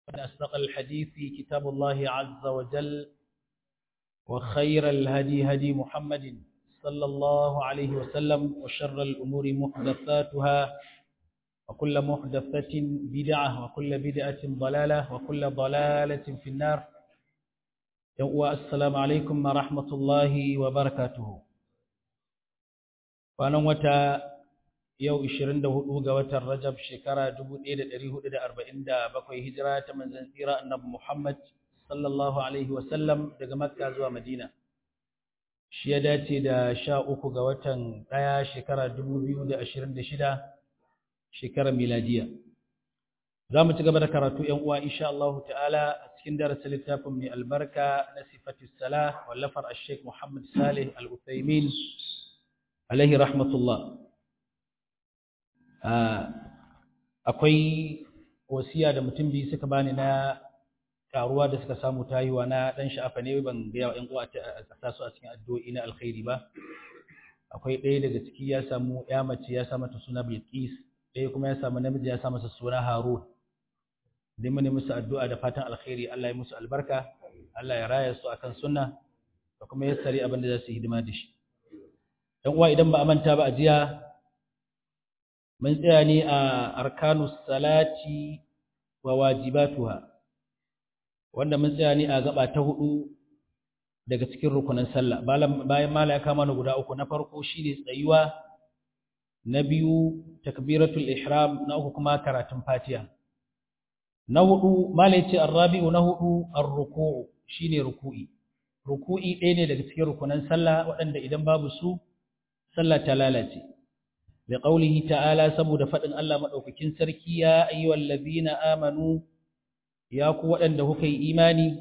فإن أصدق الحديث كتاب الله عز وجل وخير الهدي هدي محمد صلى الله عليه وسلم وشر الأمور محدثاتها وكل محدثة بدعة وكل بدعة ضلالة وكل ضلالة في النار السلام عليكم ورحمة الله وبركاته وأنا متى yau 24 ga watan Rajab shekara 1447 hijira ta manzon tsira annabi Muhammad sallallahu alaihi wasallam daga Makka zuwa Madina shi ya dace da 13 ga watan 1 shekara 2026 shekarar miladiya zamu ci gaba da karatu ƴan uwa insha Allah ta'ala a cikin darasin littafin mai albarka na sifatus salah wallafar Sheikh Muhammad Salih Al-Utsaimin alaihi rahmatullah akwai wasiya da mutum biyu suka bani na karuwa da suka samu tayuwa na dan sha'afa ne ban ga yawa ƴan uwa a sa su a cikin addu'o'i na alkhairi ba akwai ɗaya daga ciki ya samu ya mace ya sa mata suna Bilqis ɗaya kuma ya samu namiji ya sa masa suna Harun dai mun musu addu'a da fatan alkhairi Allah ya musu albarka Allah ya raya su akan sunna da kuma yassari abin da za su hidima da shi ɗan uwa idan ba a manta ba a jiya mun tsaya ne a arkanus salati wa wajibatuha wanda mun tsaya ne a gaba ta hudu daga cikin rukunin sallah bayan mala ya kama guda uku na farko shine tsayuwa na biyu takbiratul ihram na uku kuma karatun fatiha na hudu mala yace arrabi'u na hudu ar-ruku'u shine ruku'i ruku'i ɗaya ne daga cikin rukunin sallah waɗanda idan babu su sallah ta lalace لقوله تعالى سبود فدن الله مدوكين سركي يا ايها الذين امنوا يا كو ودanda kuka yi imani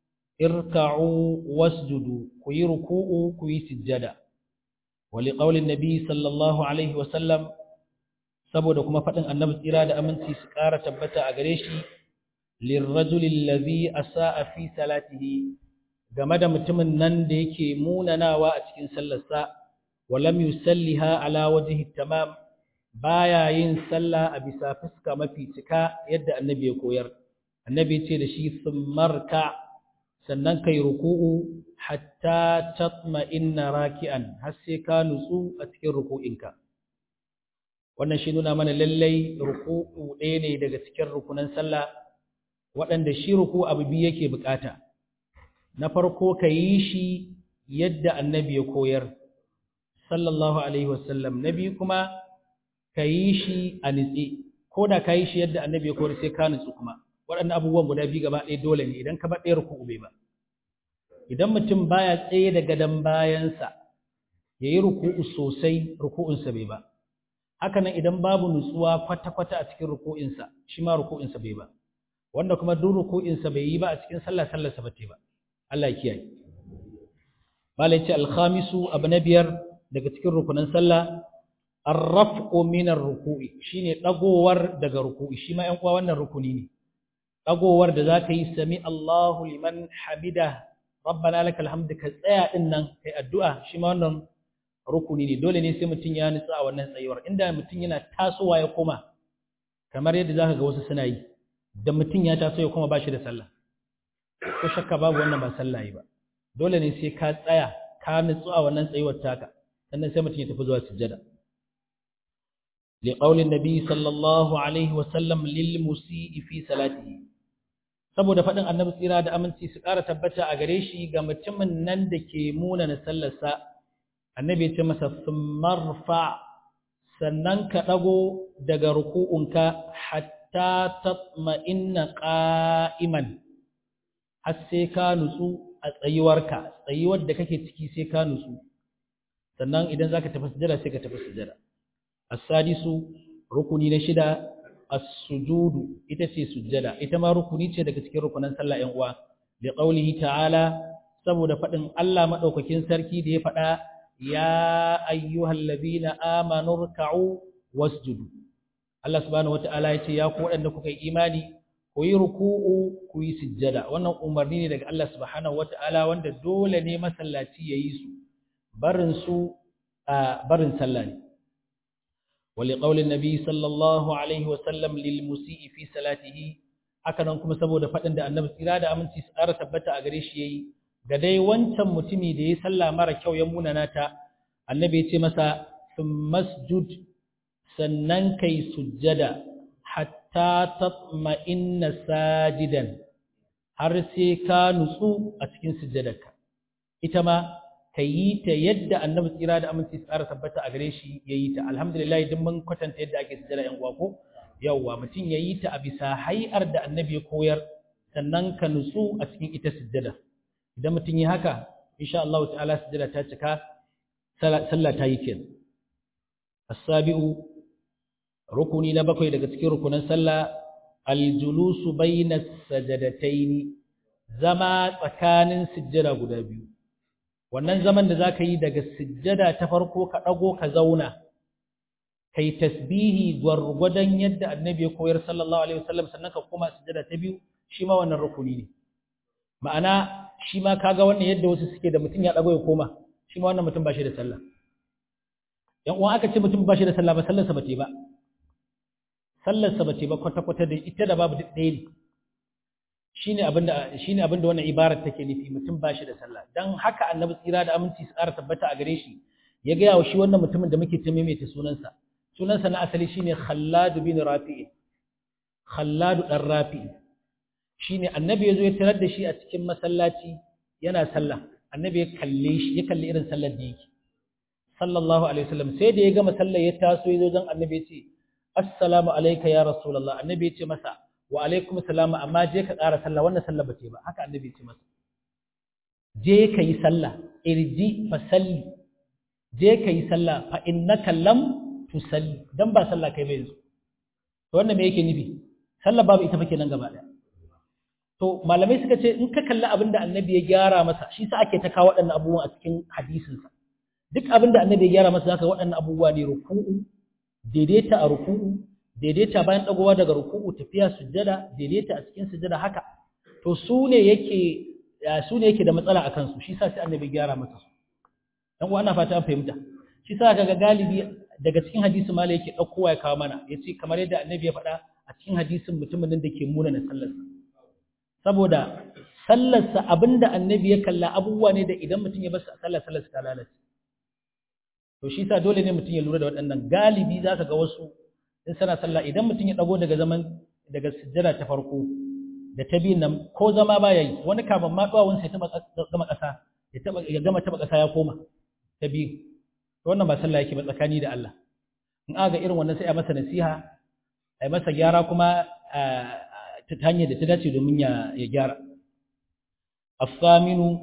irka'u wasjudu ku yi ruku'u ku yi sujjada ولقول النبي صلى الله عليه وسلم saboda kuma fadin annabi tsira da aminci su ƙara tabbata a gare shi lirrajuli allazi asaa fi salatihi game da mutumin nan da yake munanawa a cikin sallarsa ولم يسلها على وجه التمام baya yin sallah a bisa fuska mafi cika yadda annabi ya koyar annabi ce da shi thummarka sannan kai ruku'u hatta tatma'inna raki'an har sai ka nutsu a cikin ruku'inka wannan shi nuna mana lallai ruku'u ɗaya ne daga cikin rukunan sallah waɗanda shi ruku abu biyu yake bukata na farko ka yi shi yadda annabi ya koyar sallallahu alaihi wasallam na biyu kuma ka yi shi a nitse ko da ka yi shi yadda annabi ya kori sai ka nutsu kuma waɗannan abubuwan guda biyu gaba ɗaya dole ne idan ka ba ɗaya ruku'u bai ba idan mutum baya tsaye da gadon bayansa ya yi ruku'u sosai ruku'unsa bai ba haka nan idan babu nutsuwa kwata-kwata a cikin ruku'insa shi ma ruku'insa bai ba wanda kuma duk ruku'insa bai yi ba a cikin sallah sallarsa ba ba Allah ya kiyaye malai ce alkhamisu abu na biyar daga cikin rukunan sallah arraf'u min ar-ruku'i shine dagowar daga ruku'i shi ma ƴan uwa wannan rukuni ne dagowar da zaka yi sami Allahu liman hamida rabbana lakal hamd ka tsaya din nan kai addu'a shi ma wannan rukuni ne dole ne sai mutun ya nutsa a wannan tsayuwar inda mutun yana tasowa ya koma kamar yadda zaka ga wasu suna yi da mutun ya taso ya koma bashi da sallah ko shakka babu wannan ba sallah yi ba dole ne sai ka tsaya ka nutsu a wannan tsayuwar taka sannan sai mutum ya tafi zuwa sujjada li qaulin nabi sallallahu alaihi wa sallam lil musii fi salatihi saboda fadin annabi tsira da aminci su ƙara tabbata a gare shi ga mutumin nan da ke muna na sallarsa annabi ya ce masa marfa sannan ka dago daga ruku'unka hatta tatma'inna qa'iman har sai ka nutsu a tsayuwarka tsayuwar da kake ciki sai ka nutsu sannan idan zaka tafi sujada sai ka tafi sujada as-sadisu rukuni na shida as-sujudu ita ce sujada ita ma rukuni ce daga cikin rukunan sallah ɗan uwa bi qaulihi ta'ala saboda fadin Allah madaukakin sarki da ya fada ya ayyuhallazina amanu ruk'u wasjudu Allah subhanahu wata'ala ya ce ya ku waɗanda kuka yi imani ku yi ruku'u ku yi sujjada wannan umarni ne daga Allah subhanahu wata'ala wanda dole ne masallaci ya yi su barin su barin sallah ne ولقول النبي صلى الله عليه وسلم للمسيء في صلاته haka nan kuma saboda faɗin da annabi tsira da aminci su ƙara tabbata a gare shi yayi ga dai wancan mutumi da ya sallah mara kyau ya munana ta annabi ya ce masa masjud sannan kai sujjada hatta tatma'inna sajidan har sai ka nutsu a cikin sujjadarka ita ma ka yi ta yadda annabi tsira da aminci tsara tabbata a gare shi ya yi ta alhamdulillah idan mun kwatanta yadda ake sujjada yan uwa ko yawwa mutum ya yi ta a bisa hay'ar da annabi ya koyar sannan ka nutsu a cikin ita sujjada idan mutum ya haka insha Allah ta'ala sujjada ta cika sallah ta yi kenan as-sabi'u rukuni na bakwai daga cikin rukunan sallah al-julusu bayna sajadataini zama tsakanin sujjada guda biyu wannan zaman da zaka yi daga sujjada ta farko ka dago ka zauna kai tasbihi gwargwadon yadda annabi ya koyar sallallahu alaihi wasallam sannan ka koma sujjada ta biyu shi ma wannan rukuni ne ma'ana shi ma kaga wannan yadda wasu suke da mutum ya dago ya koma shi ma wannan mutum ba shi da sallah yan uwan aka ce mutum ba shi da sallah ba sallarsa ba ce ba sallarsa ba ce ba kwata-kwata da ita da babu duk ɗaya ne shine abinda shine abinda wannan ibarar take nufi mutum ba shi da sallah dan haka annabi tsira da aminci su ƙara tabbata a gare shi ya gaya wa shi wannan mutumin da muke ta maimaita sunansa sunansa na asali shine Khallad bin Rafi'i Khallad dan Rafi'i shine annabi yazo ya tarar da shi a cikin masallaci yana sallah annabi ya kalle shi ya kalle irin sallar da yake sallallahu alaihi wasallam sai da ya gama sallar ya taso yazo dan annabi ya ce assalamu alayka ya rasulullah annabi ya ce masa wa alaikum salam amma je ka ƙara sallah wannan sallah bace ba haka annabi ya ce masa je ka yi sallah irji fa salli je ka yi sallah fa innaka lam tusalli dan ba sallah kai bai yanzu to wannan me yake nufi sallah babu ita fa kenan gaba daya to malamai suka ce in ka kalli abin da annabi ya gyara masa shi sa ake ta kawo waɗannan abubuwan a cikin hadisinsa duk abin da annabi ya gyara masa zaka waɗannan abubuwa ne ruku'u daidaita a ruku'u daidaita bayan dagowa daga ruku'u tafiya sujjada daidaita a cikin sujjada haka to su ne yake su ne yake da matsala a kansu shi sa sai annabi gyara masa su dan uwa ana fata an fahimta shi sa kaga galibi daga cikin hadisi mala yake daukowa ya kawo mana yace kamar yadda annabi ya faɗa a cikin hadisin mutumin da ke muna na sallarsa saboda sallarsa abinda annabi ya kalla abubuwa ne da idan mutum ya basu sallar sallarsa ta lalace to shi sa dole ne mutum ya lura da waɗannan galibi za ka ga wasu in sana sallah idan mutum ya ɗago daga zaman daga sujjada ta farko da ta biyun nan ko zama ba ya yi wani kafin ma ɗuwawun sai gama ƙasa ya gama taɓa ƙasa ya koma ta biyu to wannan ba sallah yake ba tsakani da Allah in aka ga irin wannan sai a masa nasiha a masa gyara kuma ta hanyar da ta dace domin ya gyara الثامن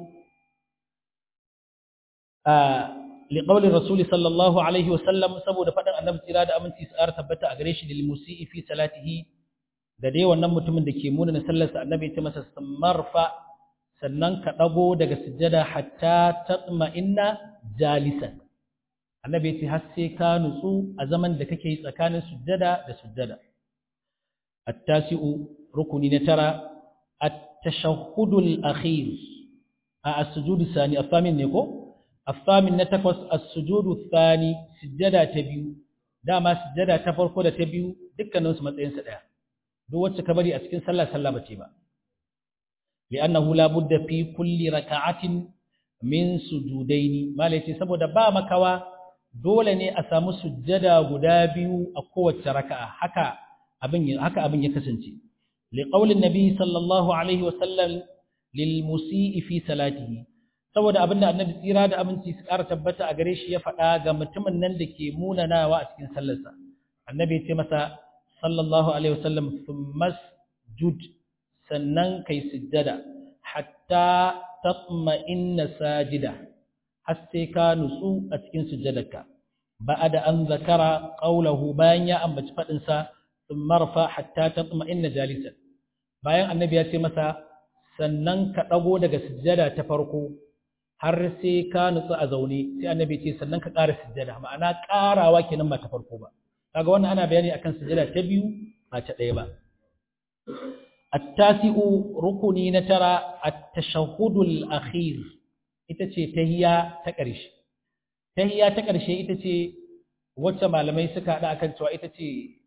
لقول الرسول صلى الله عليه وسلم saboda faɗin annabi tsira da aminci su tabbata a gare shi lil musii fi salatihi da dai wannan mutumin da ke muna na sallarsa annabi ya ce masa samarfa sannan ka dago daga sujjada hatta tatma'inna jalisan annabi ya ce har sai ka nutsu a zaman da kake yi tsakanin sujjada da sujjada at-tasi'u rukuni na tara at-tashahhudul akhir a as-sujud sani afamin ne ko الثامن نتقص السجود الثاني سجدة تبيو داما سجدة تفرقو دا تبيو دكا نوس متين سدا دو وچه كبري أسكن سلا سلا بتيبا لأنه لا بد في كل ركعة من سجودين ما ليتي سبو دبا مكوا دولني أسامو سجدة غدابيو أقوة ركعة حكا أبن حكا أبن يكسنتي لقول النبي صلى الله عليه وسلم للمسيء في صلاته saboda abin da annabi tsira da aminci su ƙara tabbata a gare shi ya faɗa ga mutumin nan da ke munanawa a cikin sallarsa annabi ya ce masa sallallahu alaihi wasallam thummas jud sannan kai sujjada hatta tatma'inna sajida har sai ka nutsu a cikin sujjadarka ba'ada an zakara qawlahu bayan ya ambaci faɗin sa thumma rafa hatta tatma'inna jalisan bayan annabi ya ce masa sannan ka ɗago daga sujjada ta farko har sai ka nutsu a zaune sai annabi ce sannan ka ƙara sujjada ma'ana ƙarawa kenan ba ta farko ba kaga wannan ana bayani akan sujjada ta biyu ba ta ɗaya ba at-tasi'u rukuni na tara at-tashahhudul akhir ita ce tahiyya ta ƙarshe tahiyya ta ƙarshe ita ce wacce malamai suka haɗa akan cewa ita ce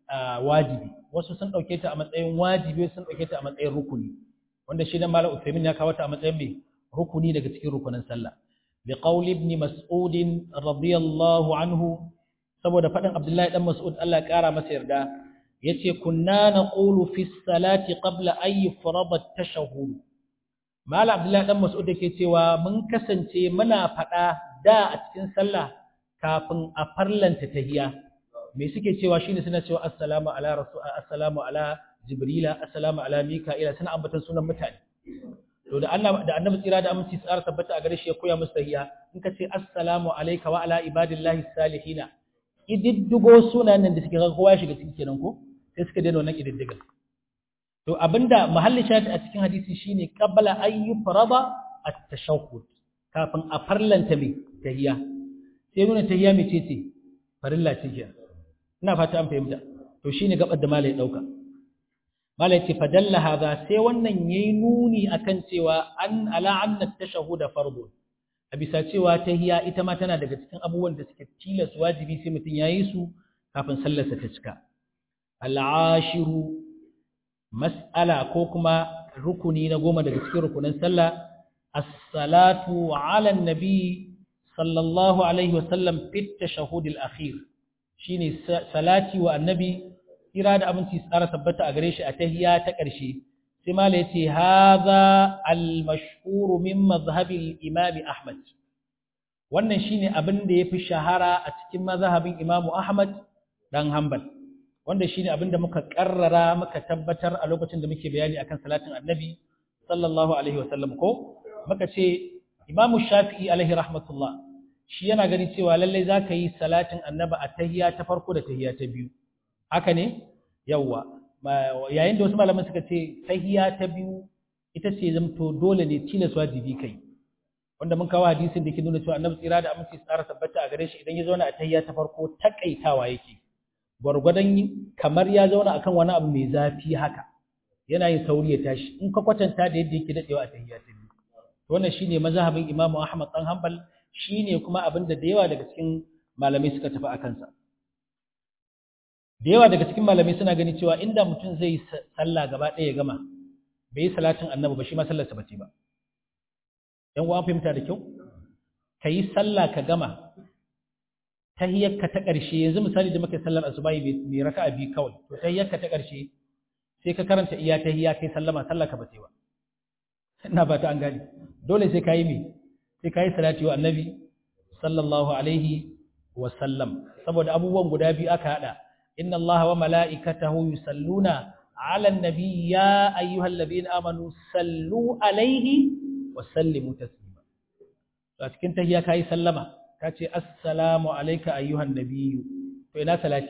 wajibi wasu sun ɗauke ta a matsayin wajibi sun ɗauke ta a matsayin rukuni wanda shi dan malam Uthaymin ya kawo ta a matsayin mai rukuni daga cikin rukunin sallah bi qawli ibn mas'ud radiyallahu anhu saboda faɗin Abdullahi dan Mas'ud Allah ya ƙara masa yarda yace kunna naqulu fi salati qabla an yufrada at-tashahhud malam Abdullahi dan Mas'ud yake cewa mun kasance muna faɗa da a cikin sallah kafin a farlanta tahiyya me suke cewa shine suna cewa assalamu ala rasul assalamu ala jibrila assalamu ala mika'ila suna ambatan sunan mutane to da Allah da annabi tsira da aminci tsara tabbata a gare shi ya koya musu tahiyya in ka ce assalamu alayka wa ala ibadillahi salihina ididdigo sunan nan da suke ga kowa ya shiga cikin kenan ko sai suka daina wannan ididdiga to abinda mahallin shahid a cikin hadisi shine qabla an yufrada at-tashahhud kafin a farlanta mai tahiyya sai nuna tahiyya mai ce ce farilla ce kenan ina fata an fahimta to shine gabar da malai dauka malai ce fadalla hadha sai wannan yayi nuni akan cewa an ala anna tashahhud fardun a bisa cewa tahiyya ita ma tana daga cikin abubuwan da suke tilas wajibi sai mutun yayi su kafin sallarsa ta cika al'ashiru mas'ala ko kuma rukuni na goma daga cikin rukunin sallah as-salatu ala an-nabi sallallahu alaihi wasallam fit tashahhud al-akhir shine salati wa annabi kira da aminci tsara tabbata a gare shi a tahiyya ta ƙarshe sai mala yace hadha al-mashhur min madhhab al-imam ahmad wannan shine abin da yafi shahara a cikin mazhabin imam ahmad dan hanbal wanda shine abin da muka karrara muka tabbatar a lokacin da muke bayani akan salatin annabi sallallahu alaihi wasallam ko muka ce imam shafi'i alaihi rahmatullah shi yana gani cewa lallai za ka yi salatin annaba a tahiya ta farko da tahiya ta biyu haka ne yawwa yayin da wasu malaman suka ce tahiya ta biyu ita ce zamto dole ne tilas wajibi kai wanda mun kawo hadisin da ke nuna cewa annabi tsira da aminci tsara tabbata a gare shi idan ya zauna a tahiya ta farko takaitawa yake gwargwadon kamar ya zauna akan wani abu mai zafi haka yana yin sauri ya tashi in ka kwatanta da yadda yake dadewa a tahiya ta biyu wannan shine mazhabin Imam Ahmad dan Hanbal shine kuma abin da da yawa daga cikin malamai suka tafi akan sa da yawa daga cikin malamai suna gani cewa inda mutum zai sallah gaba ɗaya ya gama bai yi salatin annabi ba shi ma sallarsa bace ba yan uwa fahimta da kyau ka yi sallah ka gama tahiyyarka ta ƙarshe yanzu misali da muka sallar asubahi bai raka'a biyu kawai to tahiyyarka ta ƙarshe sai ka karanta iya tahiyya kai sallama sallah ka bace ba ina ba ta an gani dole sai ka yi me sai ka yi salati wa annabi sallallahu alaihi wa sallam saboda abubuwan guda biyu aka hada inna allaha wa mala'ikatahu yusalluna ala annabi ya ayyuhal ladina amanu sallu alaihi wa sallimu taslima to a cikin tahiyya kai sallama ka ce assalamu alayka ayyuhan nabiyyu to ina salati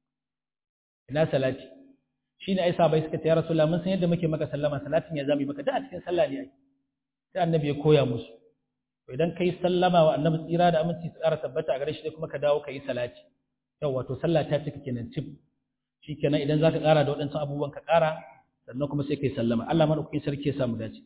ina salati shine ai sabai suka ce ya rasulullah mun san yadda muke maka sallama salatin ya zami maka da a cikin sallah ne ai sai annabi ya koya musu to idan kai sallama wa annabi tsira da aminci tsara tabbata a gare shi kuma ka dawo kai salati yau wato sallah ta cika kenan cif shikenan idan zaka ƙara da waɗansu abubuwan ka ƙara sannan kuma sai kai sallama Allah madaukakin sarki ya samu dace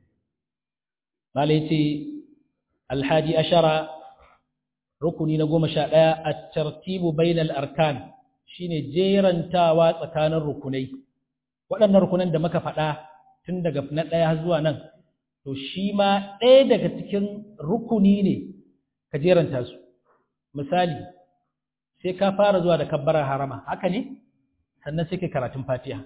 malai yace alhadi ashara rukuni na goma sha ɗaya at-tartibu bainal arkan shine jerantawa tsakanin rukunai waɗannan rukunan da muka faɗa tun daga na ɗaya zuwa nan to shi ma ɗaya daga cikin rukuni ne ka jeranta su misali sai ka fara zuwa da kabbarar harama haka ne sannan sai ka karatun fatiha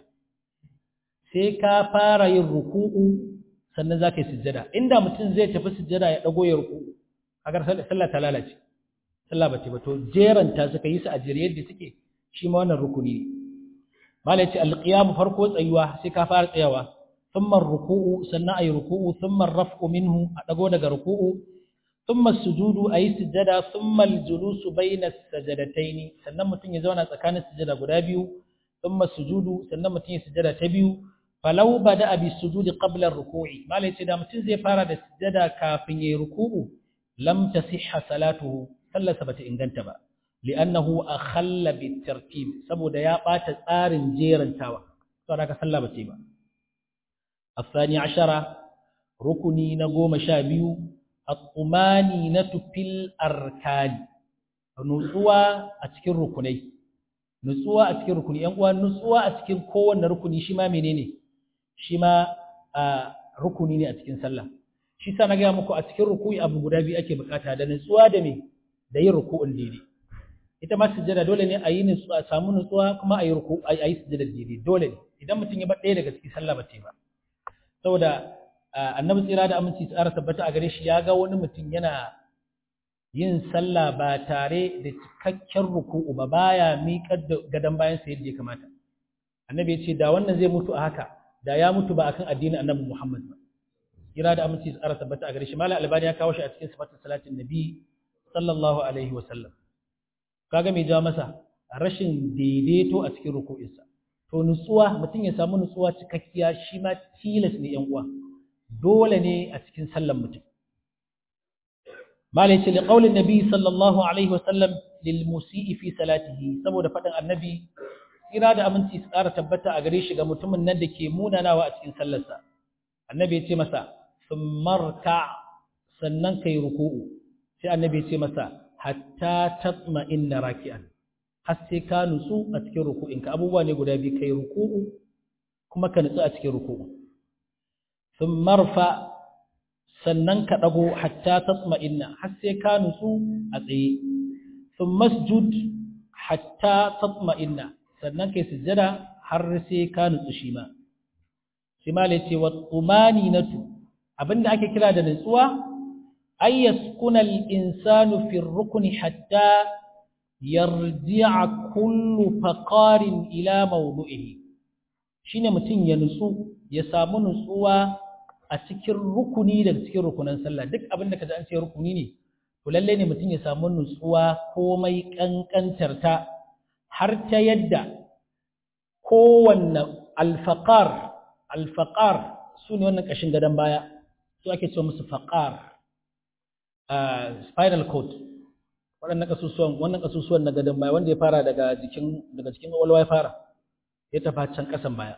sai ka fara yin ruku'u sannan za ka yi sujjada inda mutum zai tafi sujjada ya ɗago ya ruku'u agar sallah ta lalace sallah ba ce ba to jeranta suka yi su a jere yadda suke shi ma wannan rukuni ne mala yace alqiyam farko tsayuwa sai ka fara tsayawa thumma ruku'u sannan ayi ruku'u thumma raf'u minhu a dago daga ruku'u thumma sujudu ayi sujada thumma aljulusu bayna sajadataini sannan mutum ya zauna tsakanin sujada guda biyu thumma sujudu sannan mutum ya sujada ta biyu falau bada bi sujudi qabla ruku'i mala yace da mutum zai fara da sujada kafin yayi ruku'u lam tasihha salatuhu sallarsa bata inganta ba li'annahu akhalla bitartib saboda ya bata tsarin jerantawa saboda ka sallah bace ba الثاني عشر ركني نقوم شابيو الطمانينة في الأركان نوصوا أتكر ركني nutsuwa a cikin rukuni yan uwa nutsuwa a cikin kowanne rukuni shi ma menene shi ma rukuni ne a cikin sallah shi sa na gaya muku a cikin ruku'i abu guda biyu ake bukata da nutsuwa da me da yin ruku'un daidai ita ma sujjada dole ne a yi nutsuwa a samu nutsuwa kuma a yi ruku a yi sujjada daidai dole ne idan mutum ya bar ɗaya daga cikin sallah ba ta yi ba saboda annabi tsira da aminci tsara tabbata a gare shi ya ga wani mutum yana yin sallah ba tare da cikakken ruku'u ba baya miƙar da gadon bayan sa yadda ya kamata annabi ya ce da wannan zai mutu a haka da ya mutu ba akan addinin annabi Muhammad ba kira da aminci tsara tabbata a gare shi malam albani ya kawo shi a cikin sifatin salatin nabi sallallahu alaihi wa sallam kaga me ja masa rashin daidaito a cikin ruku'insa to nutsuwa mutum ya samu nutsuwa cikakkiya shi ma tilas ne yan uwa dole ne a cikin sallan mutum malai ce liqaulin nabi sallallahu alaihi wa sallam lil musii fi salatihi saboda fadin annabi kira da aminci tsara tabbata a gare shi ga mutumin nan da ke munanawa a cikin sallarsa annabi ya ce masa marka sannan kai ruku'u sai annabi ya ce masa hatta tatma inna raki'an har sai ka nutsu a cikin ruku'inka abubuwa ne guda biyu kai ruku'u kuma ka nutsu a cikin ruku'u thumma marfa sannan ka dago hatta tatma inna har sai ka nutsu a tsaye thumma masjud hatta tatma inna sannan kai sujjada har sai ka nutsu shi ma shi ma ce wa tumaninatu abinda ake kira da nutsuwa ay yaskuna al-insanu fi ar-rukn hatta yarji'a kullu faqarin ila mawdu'ihi shine mutun ya nutsu ya samu nutsuwa a cikin rukuni daga cikin rukunan sallah duk abinda kaji an ce rukuni ne to lalle ne mutun ya samu nutsuwa komai kankantar ta har ta yadda kowanne alfaqar alfaqar su ne wannan ƙashin gadon baya su ake ce musu faqar spinal cord waɗannan ƙasusuwan wannan ƙasusuwan na gadon baya wanda ya fara daga jikin daga cikin ƙwaƙwalwa ya fara ya tafi can ƙasan baya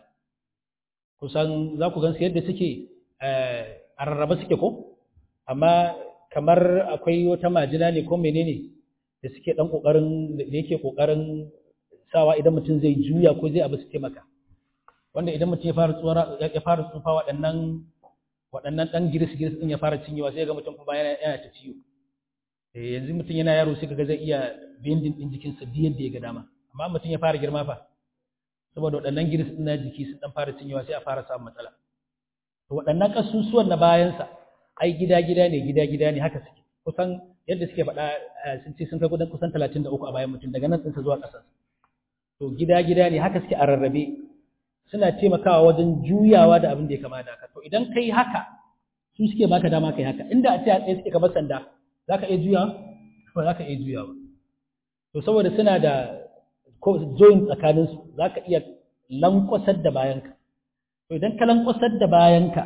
kusan za ku gan su yadda suke a rarraba suke ko amma kamar akwai wata majina ne ko menene da suke ɗan ƙoƙarin da yake ƙoƙarin sawa idan mutum zai juya ko zai abu su taimaka wanda idan mutum ya fara tsora ya fara tsufa waɗannan waɗannan ɗan giris giris ɗin ya fara cinyewa sai ga mutum kuma yana yana ta ciwo eh yanzu mutum yana yaro sai kaga zai iya bending ɗin jikinsa duk yadda ya ga dama amma mutum ya fara girma fa saboda waɗannan giris ɗin na jiki sun ɗan fara cinyewa sai a fara samun matsala to waɗannan ƙasusuwan na bayansa ai gida gida ne gida gida ne haka suke kusan yadda suke faɗa sun ce sun kai kudan kusan talatin da uku a bayan mutum daga nan ɗinsa zuwa ƙasarsa to gida gida ne haka suke a rarrabe suna taimakawa wajen juyawa da abin da ya kama da haka to idan kai haka su suke baka dama kai haka inda a ce a tsaye suke kamar sanda za ka iya juya ba za ka iya juya ba to saboda suna da ko joint tsakaninsu za ka iya lankwasar da bayanka to idan ka lankwasar da bayanka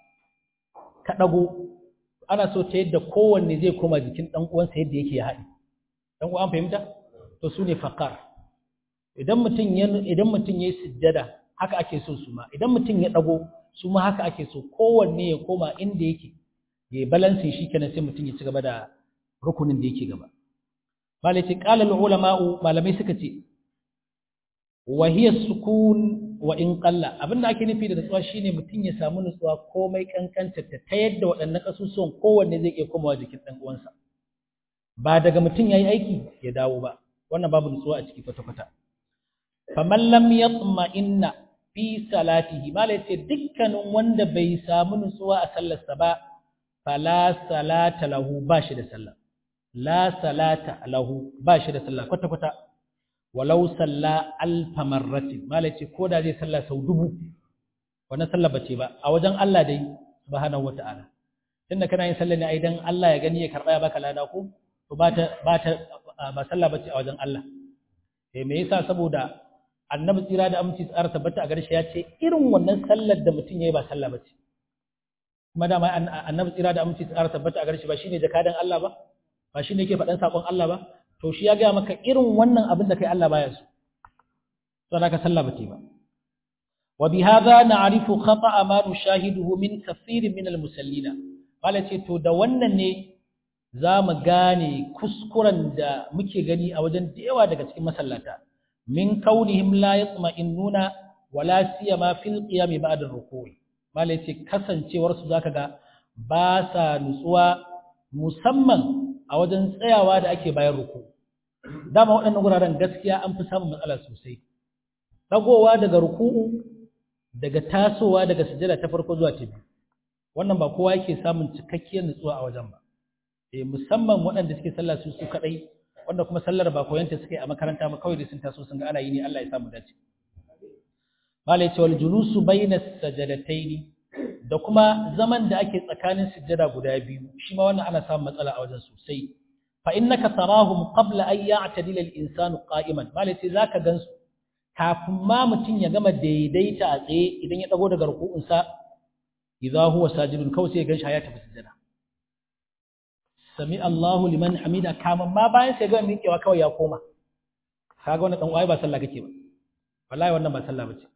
ka ɗago ana so ta yadda kowanne zai koma jikin ɗan uwansa yadda yake ya haɗe ɗan uwan fahimta to su ne faƙar idan mutum ya idan mutum ya yi sujjada haka ake so su ma idan mutum ya dago su ma haka ake so kowanne ya koma inda yake ya yi balansin shi kenan sai mutum ya ci gaba da rukunin da yake gaba malai ce qala ulama'u malamai suka ce wa hiya sukun wa in qalla abinda ake nufi da nutsuwa shine mutum ya samu nutsuwa komai kankanta ta ta yadda waɗannan kasusuwan kowanne zai iya komawa jikin ɗan uwansa ba daga mutum yayi aiki ya dawo ba wannan babu nutsuwa a ciki kwata-kwata faman lam yatma'inna fi salatihi malai ce dukkanin wanda bai samu nutsuwa a sallarsa ba fala salata lahu ba shi da sallah la salata lahu ba shi da sallah kwata kwata walau salla alfa marratin malai ce ko da zai sallah sau dubu wannan sallah bace ba a wajen Allah dai subhanahu wata'ala tunda kana yin sallah ne ai dan Allah ya gani ya karba ya baka lada ko to ba ta ba ta ba sallah bace a wajen Allah eh me yasa saboda annabi tsira da aminci tsara tabbata a garshe ya ce irin wannan sallar da mutum ya yi ba sallah ba ce kuma dama annabi tsira da aminci tsara tabbata a garshe ba shine jakadan Allah ba ba shine yake faɗan sakon Allah ba to shi ya gaya maka irin wannan abin da kai Allah baya so to naka sallah ba ce ba wa bi hadha na'rifu khata'a ma nushahiduhu min kathirin min al-musallina wala ce to da wannan ne za mu gane kuskuren da muke gani a wajen da yawa daga cikin masallata min kaunihim la yatma'innuna wala siyama fil qiyam ba'da ruku'i malai ce kasancewar su zaka ga ba sa nutsuwa musamman a wajen tsayawa da ake bayan ruku dama waɗannan guraren gaskiya an fi samun matsala sosai dagowa daga ruku'u daga tasowa daga sujada ta farko zuwa ta biyu wannan ba kowa yake samun cikakkiyar nutsuwa a wajen ba eh musamman waɗanda suke sallah su su kadai wanda kuma sallar ba koyanta suke a makaranta ba kawai da sun taso sun ga ana yi ne Allah ya samu dace malai ce wal julusu bayna sajadataini da kuma zaman da ake tsakanin sujjada guda biyu shi ma wannan ana samun matsala a wajen sosai fa innaka tarahum qabla an ya'tadila al-insanu qa'iman malai ce zaka gansu kafin ma mutun ya gama daidaita a tsaye idan ya dago daga ruku'unsa idza huwa sajidun kawai sai ya ganshi ya tafi sujjada sami Allahu liman hamida kaman ma bayan sai ga miƙewa kawai ya koma kaga wannan dan uwaye ba sallah kake ba wallahi wannan ba sallah bace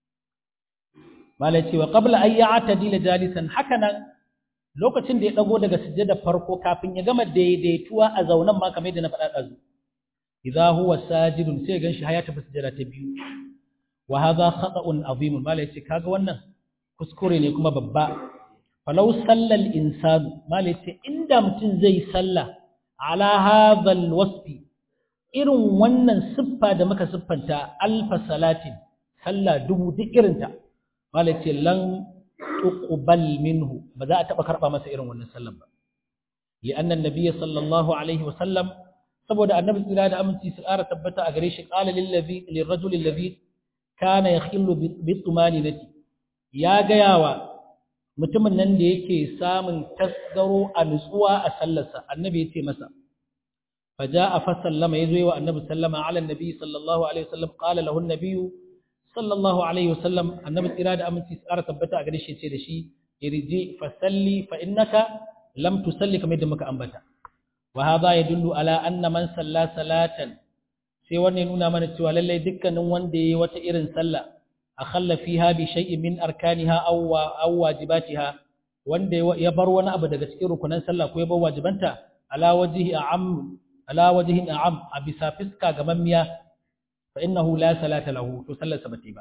malai cewa qabla an ya'tadila jalisan hakanan lokacin da ya dago daga sujjada farko kafin ya gama daidaituwa a zaunan ma kamar yadda na faɗa ɗazu idza huwa sajidun sai ganshi haya tafi sujjada ta biyu wa hadha khata'un azim malai ce kaga wannan kuskure ne kuma babba falau sallal insanu malai ce inda mutum zai salla ala hadha alwasfi irin wannan siffa da muka siffanta alfa salatin sallah dubu duk irinta malai ce lan tuqbal minhu ba za a taba karba masa irin wannan sallan ba li'anna annabiyyi sallallahu alaihi wasallam saboda annabi tsira da aminci su ƙara tabbata a gare shi qala lil ladhi lirajul alladhi kana yakhillu bi tumaninati ya gayawa mutumin nan da yake samun tasgaro a nutsuwa a sallarsa annabi ya ce masa فجاء فسلم يزوي والنبي سلم على النبي صلى الله عليه وسلم قال له النبي sallallahu alaihi wasallam annabi tsira da aminci tsara tabbata a gare shi ce da shi irji fa salli fa innaka lam tusalli kamar yadda muka ambata wa hadha yadullu ala anna man salla salatan sai wannan ya nuna mana cewa lallai dukkanin wanda yayi wata irin sallah akhalla fiha bi shay'in min arkaniha aw aw wajibatiha wanda ya bar wani abu daga cikin rukunan sallah ko ya bar wajibanta ala wajhi a'am ala wajhi a'am a bisa fiska gamammiya فإنه لا صلاة له تصلى سبتي با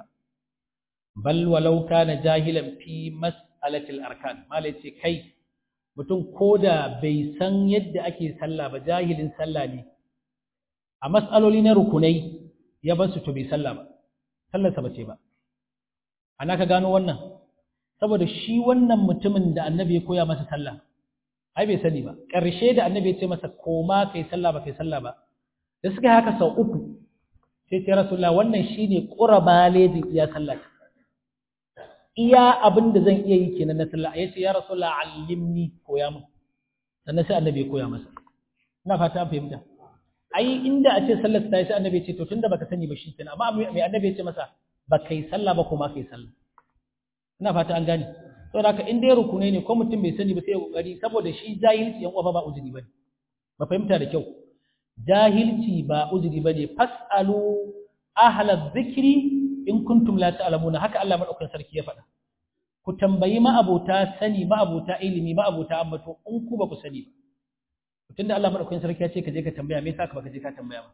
بل ولو كان جاهلا في مسألة الأركان ما ليتي كي mutum koda bai san yadda ake sallah ba jahilin sallah ne a mas'aloli na rukunai ya bar su to bai sallah ba sallarsa ba ce ba ana ka gano wannan saboda shi wannan mutumin da annabi ya koya masa sallah ai bai sani ba ƙarshe da annabi ya ce masa koma kai sallah ba kai sallah ba da suka yi haka sau uku sai ce rasulullah wannan shine qurba ladin iya sallah iya abin da zan iya yi kenan na sallah yace ya rasulullah allimni koya min sannan sai annabi ya koya masa ina fata an fahimta ai inda a ce sallar ta yi sai annabi ya ce to tunda baka sani ba shi kenan amma mai annabi ya ce masa ba kai sallah ba kuma kai sallah ina fata an gane saboda haka in dai rukunai ne ko mutum bai sani ba sai ya kokari saboda shi jahilci yan uwa ba uzuri bane ba fahimta da kyau jahilci ba uzuri bane fasalu ahla dhikri in kuntum la ta'lamuna haka Allah madaukakin sarki ya faɗa ku tambayi ma'abota sani ma'abota ilimi ma'abota ambato in ku ba ku sani ba tunda Allah madaukakin sarki ya ce ka je ka tambaya me yasa ka baka je ka tambaya ba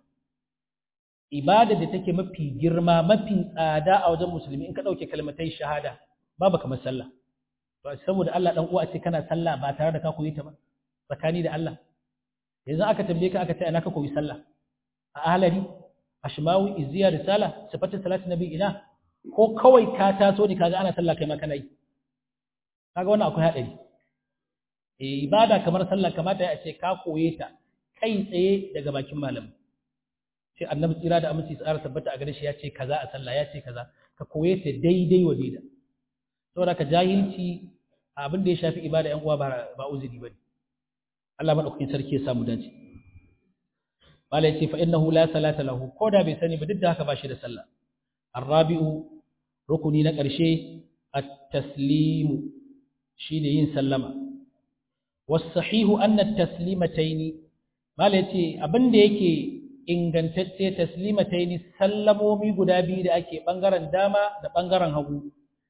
ibada da take mafi girma mafi tsada a wajen musulmi in ka dauke kalmatai shahada babu kamar sallah to saboda Allah dan uwa ce kana sallah ba tare da ka koyi ta ba tsakani da Allah yanzu aka tambaye ka aka ce ana ka koyi sallah a ahlari ashmawi izziya risala sifatu salati nabi ina ko kawai ka taso ne kaga ana sallah kai ma kana yi kaga wannan akwai hadari eh ibada kamar sallah kamata ya ce ka koye ta kai tsaye daga bakin malam sai annabi tsira da aminci tsara tabbata a gare shi ya ce kaza a sallah ya ce kaza ka koye ta daidai wa daida saboda ka jahilci abin da ya shafi ibada yan uwa ba ba uzuri bane Allah madaukakin sarki ya samu dace malai ce fa innahu la salata lahu ko da bai sani ba duk da haka ba shi da sallah arrabi'u rukuni na ƙarshe at-taslimu shine yin sallama was-sahihu anna at-taslimataini malai ce abinda yake ingantacce taslimataini sallamomi guda biyu da ake bangaren dama da bangaren hagu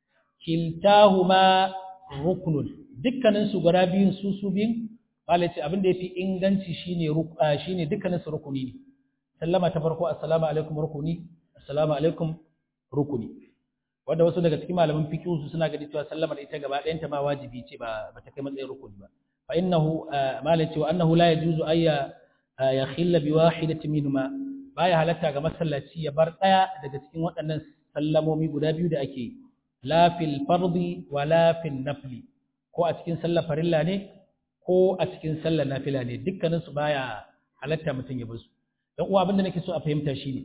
kiltahuma ruknun dukkanin su guda biyun su su biyun malai ce abinda yafi inganci shine shine dukkanin su rukuni ne sallama ta farko assalamu alaikum rukuni assalamu alaikum rukuni wanda wasu daga cikin malaman fiqh su suna gani cewa sallama da ita gaba ɗayan ta ma wajibi ce ba ba ta kai matsayin rukuni ba fa innahu malati wa annahu la yajuzu ayya yakhilla bi wahidatin minhuma baya halatta ga masallaci ya bar ɗaya daga cikin waɗannan sallamomi guda biyu da ake la fil fardi wa la fil nafli ko a cikin sallar farilla ne ko a cikin sallar nafila ne dukkanin su baya halatta mutum ya bar su dan uwa abinda nake so a fahimta shine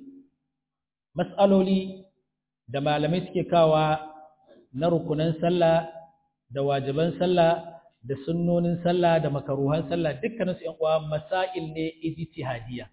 mas'aloli da malamai suke kawa na rukunan sallah da wajiban sallah da sunnonin sallah da makaruhan sallah dukkanin su ƴan uwa masail ne ijtihadiyya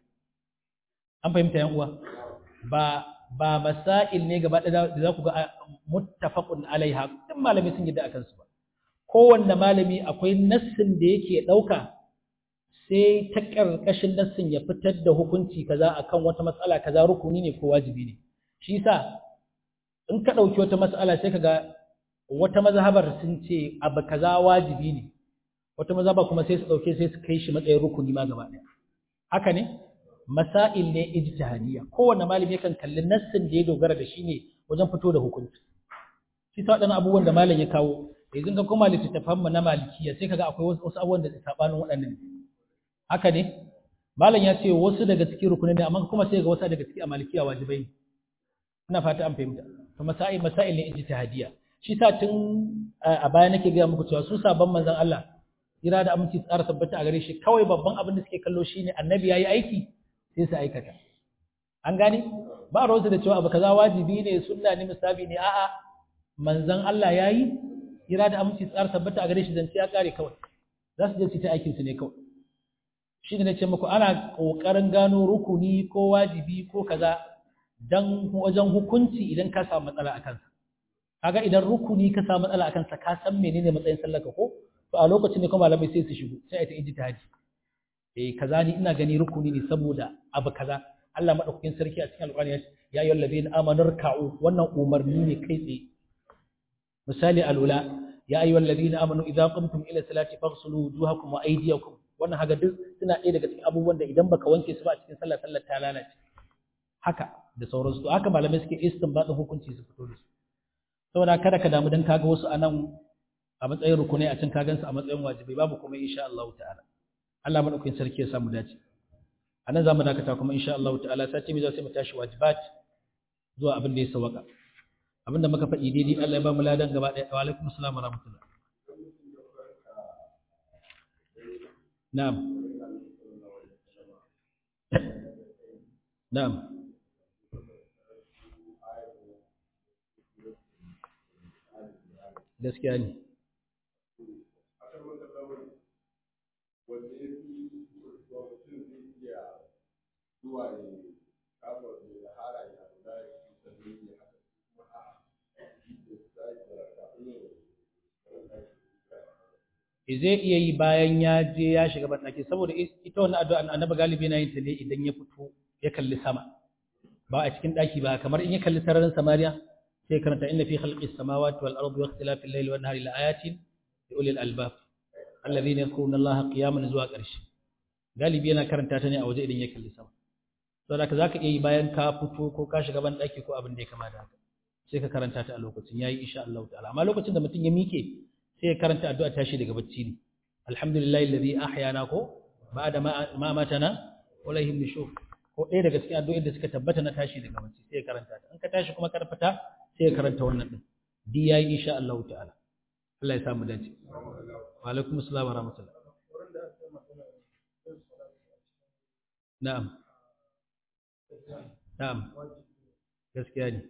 an fahimta ƴan uwa ba ba masail ne gaba da za ku ga muttafaqun alaiha duk malamai sun yi da akan su ba kowanne malami akwai nassin da yake ɗauka sai ta ƙarƙashin nassin ya fitar da hukunci kaza akan wata matsala kaza rukuni ne ko wajibi ne shi yasa in ka ɗauki wata matsala sai ka ga wata mazhabar sun ce abu kaza wajibi ne wata mazhaba kuma sai su ɗauke sai su kai shi matsayin rukuni ma gaba ɗaya haka ne masail ne ijtihadiyya kowanne malami yakan kalli nassin da ya dogara da shi ne wajen fito da hukunci shi sa waɗannan abubuwan da malam ya kawo yanzu ka koma littattafan mu na malikiya sai kaga akwai wasu abubuwan da sabanin waɗannan haka ne malam ya ce wasu daga cikin rukunin ne amma kuma sai ga wasu daga cikin a malikiya wajibai ne ina fata an fahimta to masail masail ne ijtihadiyya shi sa tun a baya nake ga muku cewa su sabon manzon Allah ira da aminci tsara tabbata a gare shi kawai babban abin da suke kallo shine annabi yayi aiki sai su aikata an gane ba rawasu da cewa abu kaza wajibi ne sunna ne musabi ne a'a manzon Allah yayi ira da aminci tsara tabbata a gare shi zance ya kare kawai za su je su ta aikin su ne kawai shi ne nace muku ana kokarin gano rukuni ko wajibi ko kaza dan wajen hukunci idan ka samu matsala akan sa kaga idan rukuni ka samu matsala akan sa ka san menene matsayin sallar ka ko to a lokacin ne kuma malamai sai su shigo sai a ta ijtihadi eh kaza ni ina gani rukuni ne saboda abu kaza Allah madaukakin sarki a cikin alƙur'ani ya ayyuhal ladina amanu ruk'u wannan umarni ne kai tsaye misali alula ya ayyuhal ladina amanu idza qumtum ila salati faghsulu wujuhakum wa aydiyakum wannan haga duk suna ɗaya daga cikin abubuwan da idan baka wanke su ba a cikin sallar sallar ta lalace haka da sauransu to haka malamai suke istinbatin hukunci su fito da su saboda kada ka damu dan kaga wasu anan a matsayin rukunai a can ka gansu a matsayin wajibi babu kuma insha Allah ta'ala Allah madaukakin sarki ya samu dace anan zamu dakata kuma insha Allah ta'ala sati mai za sai mu tashi wajibat zuwa abin da ya sawaka abinda muka faɗi daidai Allah ya ba mu ladan gaba ɗaya wa alaikum assalam wa rahmatullah na'am na'am gaskiya ne zai iya yi bayan ya je ya shiga banɗaki saboda ita wannan addu'a annabi galibi yana yin ta ne idan ya fito ya kalli sama ba a cikin ɗaki ba kamar in ya kalli sararin samariya sai karanta inna fi khalqis samawati wal ardi wa ikhtilafil layli wan nahari la ayatin li ulil albab alladhina yadhkuruna allaha qiyaman zuwa ƙarshe galibi yana karanta ta ne a waje idan ya kalli sama saboda ka zaka iya yi bayan ka fito ko ka shiga banɗaki ko abin da ya kama da haka sai ka karanta ta a lokacin yayi insha Allah ta'ala amma lokacin da mutum ya mike sai ya karanta addu'a tashi daga bacci ne alhamdulillahi alladhi ahyana ko ba'da ma matana wa lahim nushur ko ɗaya daga cikin addu'o'in da suka tabbata na tashi daga bacci sai ya karanta ta in ka tashi kuma karfata sai ya karanta wannan din di yayi insha Allah ta'ala Allah ya samu dace wa alaikum assalam wa rahmatullah na'am na'am gaskiya ne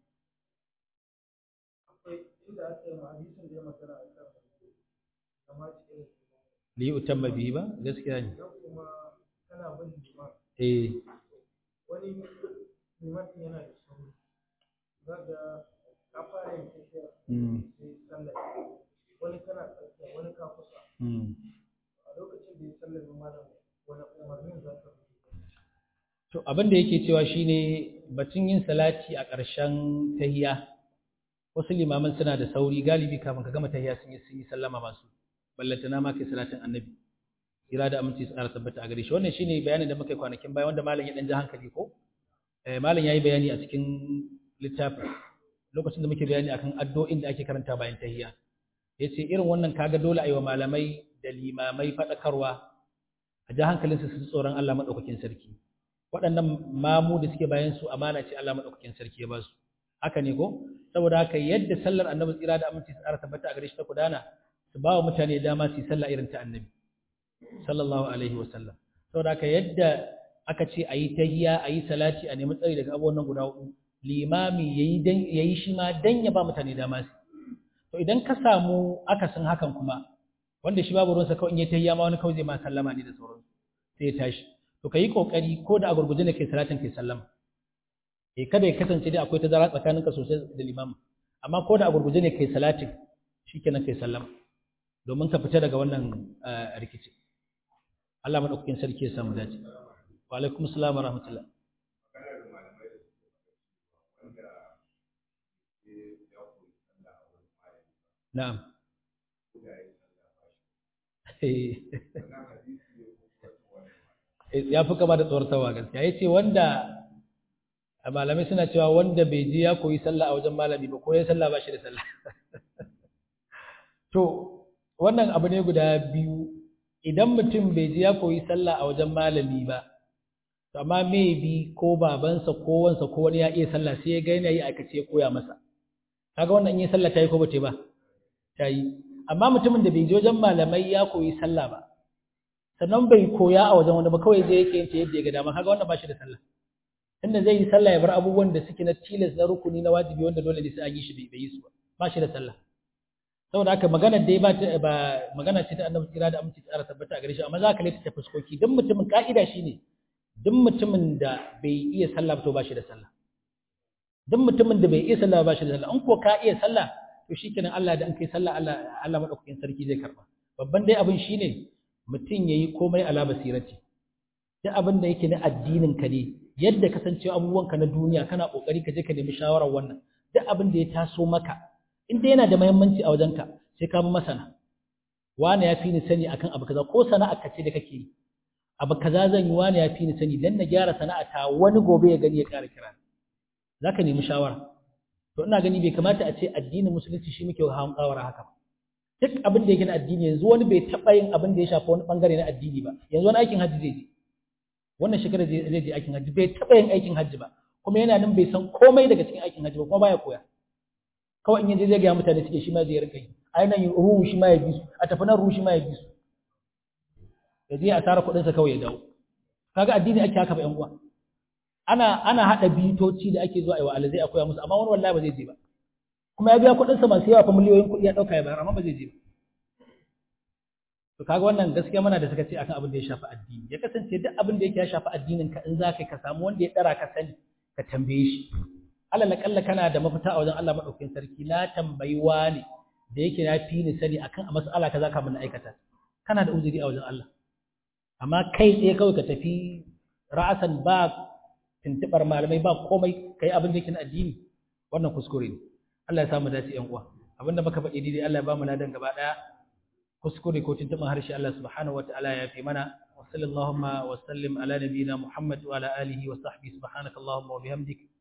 inda aka yi hadisin da ya magana a kan kama cikin li utamma bihi ba gaskiya ne idan kuma kana bin liman eh wani liman ɗin yana da sauri za ga ka fara yin tafiya mm sai sallah wani kana tsakiya wani ka kusa mm a lokacin da ya sallar malam wani umarnin za ka bi To abin da yake cewa shine batun yin salati a ƙarshen tahiya. Wasu limaman suna da sauri galibi kafin ka gama tahiya sun yi sun yi sallama masu. Ballantana ma kai salatin annabi. Kira da aminci su ƙara tabbata a gare shi. Wannan shine bayanin da muka yi kwanakin baya wanda malam ya ɗan ji hankali ko? malam yayi bayani a cikin littafin lokacin da muke bayani akan addu'o'in da ake karanta bayan tahiyya yace irin wannan kaga dole ayi wa malamai da limamai fadakarwa a ji hankalinsu su tsoron Allah madaukakin sarki waɗannan mamu da suke bayan su amana ce Allah madaukakin sarki ya ba su haka ne ko saboda haka yadda sallar annabi tsira da aminci tsara tabbata a gare shi ta gudana su ba wa mutane dama su yi sallah irin ta annabi sallallahu alaihi wa sallam saboda haka yadda aka ce a yi tahiyya a yi salati a nemi tsari daga abubuwan nan guda hudu limami ya yi shi ma dan ya ba mutane dama su to idan ka samu akasin hakan kuma wanda shi babu ruwansa kawai in ya tahiyya ma wani kawai zai ma sallama ne da sauransu sai ya tashi to ka yi kokari ko da a gurguje ne kai salatin kai sallama eh kada ya kasance dai akwai tazara tsakaninka sosai da limamin amma ko da a gurguje ne kai salatin shikenan kai sallama domin ka fita daga wannan rikici Allah madaukakin sarki ya samu dace wa alaikum assalam wa rahmatullah na'am ya fi kama da tsortawa gaskiya ya ce wanda malamai suna cewa wanda bai je ya koyi sallah a wajen malami ba ko ya sallah ba shi da sallah to wannan abu ne guda biyu idan mutum bai je ya koyi sallah a wajen malami ba to amma maybe ko babansa ko wansa ko wani ya iya sallah sai ya ga yana yi aikace ya koya masa kaga wannan in yi sallah tayi ko ba ba tayi amma mutumin da bai je wajen malamai ya koyi sallah ba sannan bai koya a wajen wani ba kawai zai yake yanta yadda ya ga dama kaga wannan ba shi da sallah tunda zai yi sallah ya bar abubuwan da suke na tilas na rukuni na wajibi wanda dole ne sai an yi shi bai yi su ba ba shi da sallah saboda haka magana dai ba ba magana ce ta annabi tsira da aminci tsara tabbata a gare shi amma za ka lita fuskoki dan mutumin ka'ida shine duk mutumin da bai iya sallah ba to ba shi da sallah duk mutumin da bai iya sallah ba shi da sallah in ko ka iya sallah to shikenan Allah da an kai sallah Allah Allah madaukakin sarki zai karba babban dai abin shine mutum yayi komai ala basirati duk abin da yake na addinin ka ne yadda kasancewa abubuwanka na duniya kana kokari ka je ka nemi shawarar wannan duk abin da ya taso maka in dai yana da muhimmanci a wajenka sai ka bi masana wani ya fi ni sani akan abu kaza ko sana'a ka ce da kake yi abu kaza zan yi wani ya fi ni sani dan na gyara sana'a ta wani gobe ya gani ya ƙara kira zaka nemi shawara to ina gani bai kamata a ce addinin musulunci shi muke hawan kawara haka duk abin da yake na addini yanzu wani bai taɓa yin abin da ya shafi wani bangare na addini ba yanzu wani aikin hajji zai je wannan shekara zai je aikin hajji bai taɓa yin aikin hajji ba kuma yana nan bai san komai daga cikin aikin hajji ba kuma baya koya kawai in yaje zai ga mutane suke shi ma zai rinka yi a nan ruhu shi ma ya bi su a tafi nan ruhu shi ma ya bi su ya je a tara kuɗin sa kawai ya dawo kaga addini ake haka ba yan uwa ana ana hada bitoci da ake zuwa aiwa alazai a koya musu amma wani wallahi ba zai je ba kuma ya biya kuɗin sa masu yawa fa miliyoyin kuɗi ya dauka ya bayar amma ba zai je ba to kaga wannan gaskiya muna da suka ce akan abin da ya shafi addini ya kasance duk abin da yake ya shafi addinin ka in zaka ka samu wanda ya dara ka sani ka tambaye shi alal kalla kana da mafita a wajen Allah madaukakin sarki na tambayi wani da yake na fi ni sani akan a mas'ala kaza ka mun aikata kana da uzuri a wajen Allah amma kai tsaye kawai ka tafi ra'asan ba tuntubar malamai ba komai kai abin da yake na addini wannan kuskure ne Allah ya samu dace yan uwa abinda muka faɗi daidai Allah ya ba mu ladan gaba daya kuskure ko tuntuban harshe Allah subhanahu wataala ya fi mana wa sallallahu wa sallim ala nabiyyina Muhammad wa ala alihi wa sahbihi subhanakallahumma wa bihamdika